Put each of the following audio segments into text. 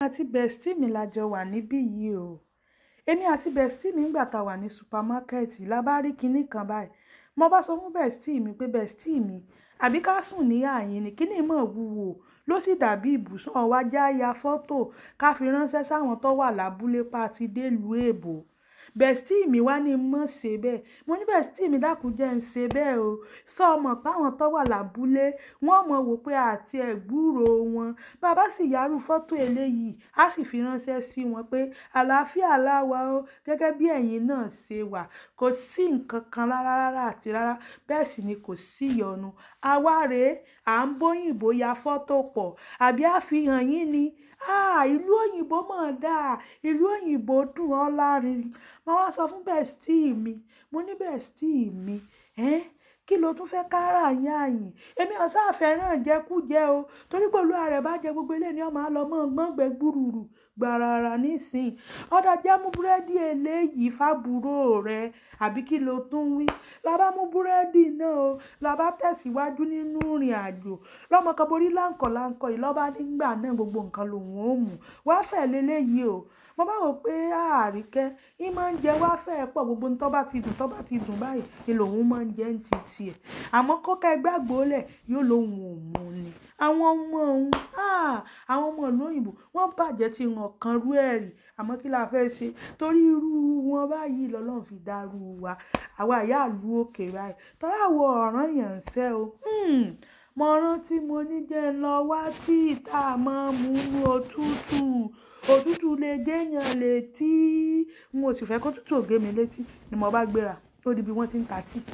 àti bestie mi la jọ wà níbí yìí o èmi àti bestie mi ńgbà tá a wà ní supamákẹ́ẹ̀tì la bá rí kinní kan báyìí mo bá sọ fún bestie mi pé bestie mi àbí ká sùn ní àyín ni kíní mọ̀ wúwo ló sì dàbí ibùsùn ọ̀wá já ya fọ́tò ká fi ránṣẹ́ sáwọn tó wà lábúlé pa àti délùú èbò bestie mi wá ní mọ̀ ṣe bẹ́ẹ̀ mo ní bestie mi dákun jẹ́ ń ṣe bẹ́ẹ̀ o sọ ọmọ páwọn tó wà lábúlé wọ́n mọ̀ wò pé àti ẹ̀gbúrò wọn bàbá sì yárú fọ́tò eléyìí á sì fi ránṣẹ́ sí wọn pé àlàáfíà láwa o gẹ́gẹ́ bí ẹ̀yin náà ṣe wà kò sí nǹkan kan rárá rárá àti rárá bẹ́ẹ̀ sì ni kò sí ìyọnu àwa rèé à ń bóyìnbó ya fọ́tò pọ̀ àbí àfihàn yín ni ah ìlú òyìnbó mọ̀ dáa ìlú òyìnbó dùn ọ́ lárin mo wá sọ fún bestie mi mo ní bestie mi ẹ́n kí ló tún fẹ́ kára yín àyìn èmi ọ̀sán àfẹ́ràn jẹkújẹ o torí pẹ̀lú ààrẹ bá jẹ gbogbo eléyìí ni ọmọ àlọ́mọ gbọ́ngbẹ́ gbúrúrú gbàràrà nísìn ọ̀dà jẹ́ mú búrẹ́dì eléyìí fábúrò rẹ àbí kí ló tún wí labá mú búrẹ́dì náà o labá tẹ̀síwájú nínú ìrìn àjò lọ́mọ kan borí láǹkọ̀ láǹkọ̀ yìí lọ́ba nígbà náà gbogbo nǹkan lòun ó mú wá fẹ́ lélẹ́yìí o mo bá wò pé àríkẹ́ yín máa ń jẹ wá fẹ́ pọ̀ gbogbo tó bá ti dùn tó bá ti dùn báyìí ni lòun máa ń jẹ́ ń ti tiẹ̀ àmọ́ kọ́kẹ́ gbàgbó lẹ̀ yóò lóun ò mú ni àwọn ọmọ òun àwọn ọmọ ìlú òyìnbó wọ́n bàjẹ́ tí wọn kan rú ẹ̀ rí àmọ́ kí la fẹ́ ṣe torí irú wọn báyìí lọ́lọ́run fi dárú wa àwa ìyá ìlú òkè báyìí torí àwọn ọ̀ràn yẹn ń ṣẹ́ o mo rántí mo ní jẹ́ ń lọ wá tí ìta máa mú inú òtútù òtútù lè géèyàn létí n ò sì fẹ́ kó tútù ògé mi létí ni mo bá gbéra ó di bí wọ́n ti ń ta tíì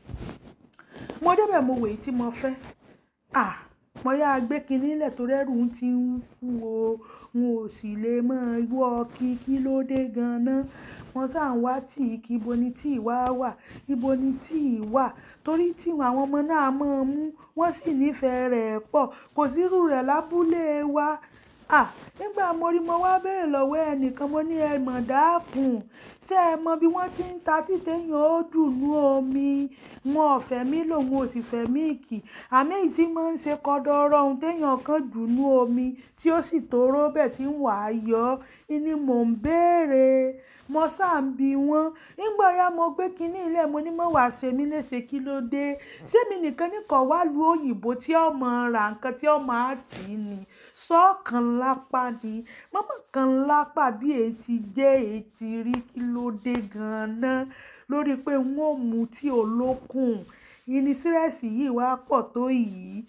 mo débẹ̀ mo wèé tí mo fẹ́ ah mo yá gbé kinní lẹ̀ tó rẹ́rù ń ti ń kú o n ò sì lè mọ wọ́ kí kí ló dé gan-an wọ́n sá ń wá tíì kí ibo ni tíì wá wà ibo ni tíì wà torí tí àwọn ọmọ náà máa mú wọ́n sì nífẹ̀ẹ́ rẹ̀ pọ̀ kò sírú rẹ̀ lábúlé wa ah nígbà mo rí mo wá béèrè lọ́wọ́ ẹnìkan mo ní ẹ mọ̀ dákun ṣé ẹ mọ bí wọ́n ti ń ta títẹ̀yìn ó dùnú omi wọn ò fẹ́ mí lòun ò sì fẹ́ mí kì àmì èyí tí máa ń ṣe kọ́dọ̀ọ́rọ́ ohun téèyàn kan dùnú omi tí ó sì tóró bẹ́ẹ̀ tí ń wà á yọ ni mò ń béèrè mo sáà ń bi wọ́n nígbà ya mo gbé kinní ilé mo ní mọ̀ wá ṣe mí léṣe kí ló dé sẹ́mi nìkan nìkan wá lu òyìnbó tí ọmọ ra nǹkan tí ọmọ á tì í ni sọ́ọ̀kan lápá ni mọ́mọ́ kan lápá bí ètí jẹ́ ètí rí kí ló dé gan-an lórí pé wọ́n mú tí olókùn ìnísírẹ́sì yìí wá pọ̀ tó yìí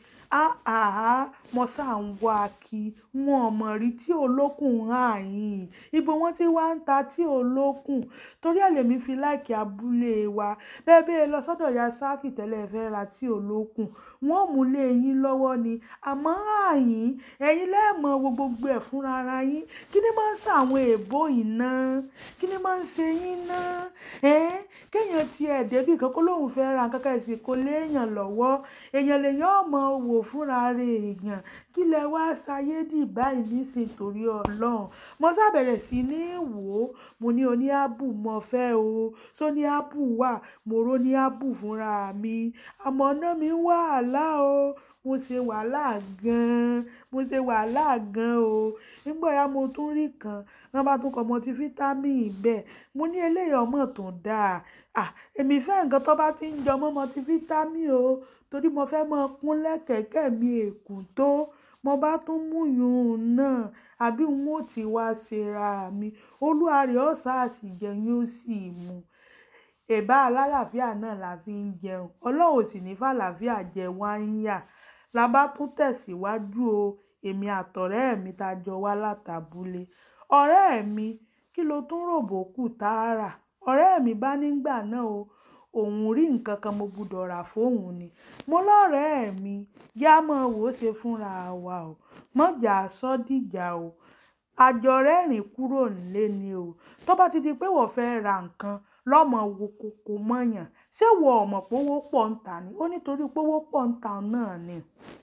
áhà mo ṣáà ń wá kí wọn ò mọ̀ rí tí olókùn hàn yín ibo wọn ti wá ń ta tí olókùn torí ẹ̀ lèmi fi láìkí abúlé wa bẹ́ẹ̀ bẹ́ẹ̀ lọ sọ́dọ̀ ya sáàkì tẹ́lẹ̀ fẹ́ ra tí olókùn wọn ò mú lé yín lọ́wọ́ ni àmọ́ àyín ẹ̀yin lẹ́ẹ̀mọ wo gbogbo ẹ̀ fúnra ara yín kí ni máa ń ṣe àwọn èèbó yìí ná kí ni máa ń ṣe yín ná ẹ́ kéèyàn ti ẹ̀ débì kan kó lóun fẹ́ ra nǹkan kan ẹ̀sìn kó léèyàn lọ́wọ́ èèyàn lèèyàn ọmọ wò fúnra rẹ̀ èèyàn kí lẹ wá ṣayédì báyìí nísìn torí ọlọ́run mo sábẹ̀rẹ̀ sí ní wò ó mo ní oní ábù mo fẹ́ o tó ní ábù wà mo ró ní ábù fúnra mi àmọ́ náà mi wàhálà o mo ṣe wàhálà gan-an mo ṣe wàhálà gan-an o nígbà ya mo tún rí kan wọn bá tún kọ mọtifítámì bẹ́ẹ̀ mo ní eléyìí ọmọ tó dáa à èmi fẹ́ nǹkan tó bá ti ń jọmọ́ mọtifítámì o torí mo fẹ́ mọ kúnlẹ̀ kẹ̀kẹ́ mi èkún tó mo bá tún mú yùn náà àbí n ó ti wá ṣera mi olúwarẹ̀ ọ̀sà àsìjẹyìn ó sì mú ẹ̀bá alálàáfíà náà la fi ń jẹun ọlọ́run ò sì ní fàlàáfíà jẹ wá ń yà la bá tún tẹ̀síwájú o èmi àtọ̀rẹ́ mi ta jọ wá látàbúlé ọ̀rẹ́ mi kí ló tún ròbó kù tààrà ọ̀rẹ́ mi bá nígbà náà o òun rí nǹkan kan mo gbúdọ̀ rà fóun ni mo lọ́rẹ̀ẹ́ mi yá mọ́ wò ó ṣe fúnra wa o mọ́jà sọ́dìjà o àjọrẹ́rìn kúrò nílé ni o tó bá ti di pé wọ́n fẹ́ ra nǹkan lọ́mọ wo kókó mọ́yàn ṣé wọ́n ọ̀mọ̀ pówó pọ̀ ń tà ní ó nítorí pówó pọ̀ ń tà náà ni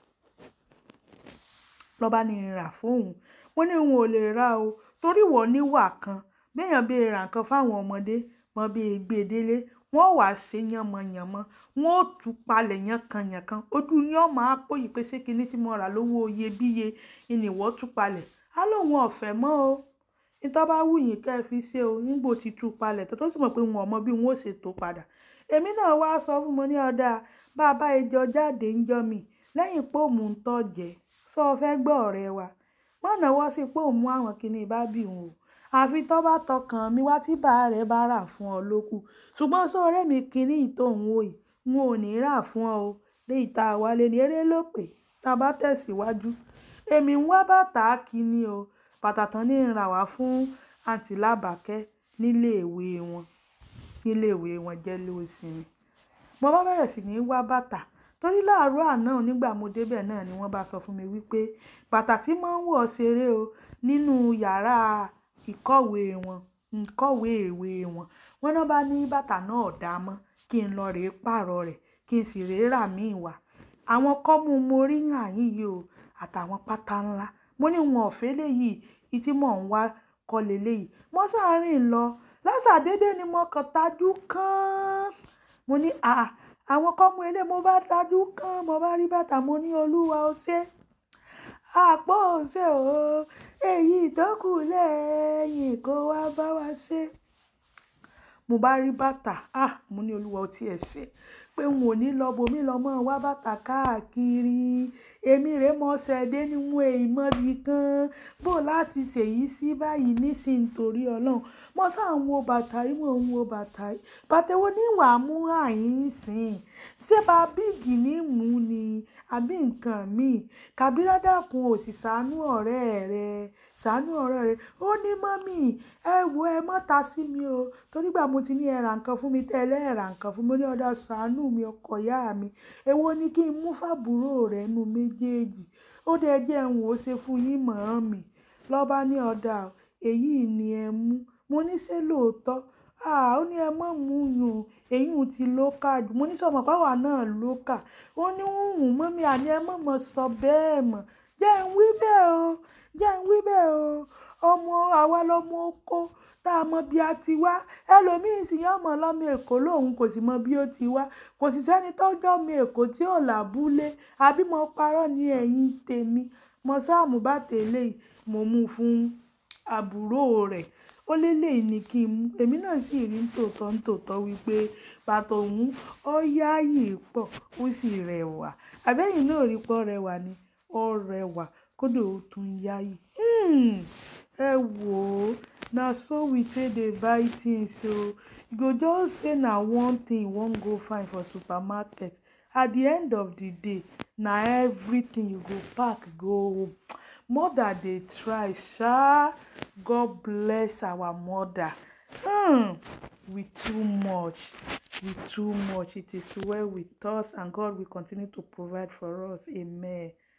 lọ́ba ní rà fóun wọ́n ní òun ò lè ra o torí wọ́n níwà kan béèyàn bí ra nǹkan fáwọn ọmọdé mọ bí gbé délé wọ́n wà ṣe yànmọ̀yànmọ́ wọ́n ó tú palẹ̀ yànkan-yànkan ojú yín ọmọ àpò yìí pé ṣé kinní tí mo rà lówó iyebíye ìnìwọ́ tú palẹ̀ á lóun ọ̀fẹ́ mọ́ o ìtọ́ bá wù yín kẹ́ ẹ fi ṣe o nígbò tí tú palẹ̀ tó tó sì mọ̀ pé wọn ò mọ bí wọn ò ṣètò padà èmi náà wá sọ fún mo ní ọ̀dà bá a bá ejò jáde ń jọ mi lẹ́yìn pé òun ń tọ̀jẹ̀ sọ fẹ́ gbọ́ ọ̀rẹ́ wa wọ́n náwó sí pé òun mú àwọn kinní bá bì wọn o àfi tó bá tọkàn mi wá tí bàá rẹ̀ bá rà fún ọ lókù ṣùgbọ́n sọ̀rẹ́ mi kinní ìtòhún wò yìí n ò ní rà fún ọ o léyìí tá a wálé ní eré ló pè tá a bá tẹ̀síwájú èmi ń wá bàtà kíní o bàtà tán ní ìrà wá fún àǹtí làbàkẹ́ níléèwé wọn níléèwé wọn jẹ́ lóòsìnmi mo bá bẹ̀rẹ̀ sí ní wá bàtà torí láàárọ̀ àná nígbà mo débẹ̀ náà ni wọ́n bá sọ fún mi wípé bàtà tí mo ń wọ̀ ṣeré o nínú yàrá ìkọ̀wé wọn ìkọ̀wé ìwé wọn wọ́n náà bá ní bàtà náà dá mọ́ kí n lọ rèé pààrọ̀ rẹ̀ kí n sì rèé rà míì wá àwọn kọ́mú mo rí hàn yín yìí o àtàwọn pátá ńlá mo ní wọn ọ̀fẹ́ léyìí ìtí mò ń wá kọ́ leléyìí mo sáárín lọ lásàdédé ni mo kàn tajú kán mo ní àà àwọn kọ́mú ilé mo bá tajú kán mo bá rí bàtà mo ní olúwa ó ṣe àpò ṣe o èyí tó kù lẹ́yìn kó wá bá wa ṣe mo bá rí bàtà ah mo ní olúwa ó tiẹ̀ ṣe pé n ò ní lọ bòmí lọ mọ́ wá bàtà káàkiri èmi rèé mọ́ ṣẹ̀dé ní wọn èyí mọ́bi kan bó láti ṣèyí sí báyìí nísìnyí torí ọlọ́run mo sáà ń wo bàtà yìí mo ń wo bàtà yìí bàtà wo ní wàá mú àyín sìn ṣé bá bíìgì ní mú ni àbí nǹkan míì kàbírá dákun ò sì ṣàánú ọ̀rẹ́ rẹ ṣàánú ọ̀rẹ́ rẹ ó ní mọ́mì ẹ wo ẹ má ta sí mi o torí gbà mo ti ní ẹ ra nǹkan fún mi tẹ́lẹ̀ ẹ ra nǹkan fún mi ó ní ọ̀dà ṣàánú mi ọkọ ìyá mi èwo ni kí n mú fàbúrò rẹ nu méjèèjì ó dẹ jẹ́ ń wò ó ṣe fún yín mọ̀ mi lọ́ba ní ọ̀dà èyí ni ẹ mú mo ní ṣé lóòótọ́ ah ó ní ẹ mọ̀ mú yùn èyí ò ti lókà jù mo ní sọmọ páwà náà lókà ó ní hùhùn mọ́mí àní ẹ mọ̀ mọ̀ sọ bẹ́ẹ̀ mọ̀ jẹ́ ń wí bẹ́ẹ̀ o jẹ́ ń wí bẹ́ẹ̀ o ọmọ àwa lọmọ oko tá a mọ bí a ti wá ẹlòmíín sì yán mọ lọmọ èkó lòun kò sì mọ bí ó ti wá kò sì sẹ́ni tọ́jọ́ ọmọ èkó tí ò làbúlé àbí mo parọ́ ní ẹ̀yìn tèmi mo sáàmù bá tẹ̀lé mo mú fún àbúrò rẹ̀ ó lélẹ́yìí ni kí n mú èmi náà sì rí nítòótọ́ nítòótọ́ wípé bàtà òun ó yáàyè pọ̀ ó sì rẹwà àbẹ́yìn náà rí pọ́ rẹwà ni ó rẹwà kódà ó tún yáàyè ẹ wò ó na so we take dey buy things o you go just say na one thing you wan go find for supermarket at the end of the day na everything you go pack go home mother dey try sha god bless our mother um we too much we too much it is well with us and god will continue to provide for us amen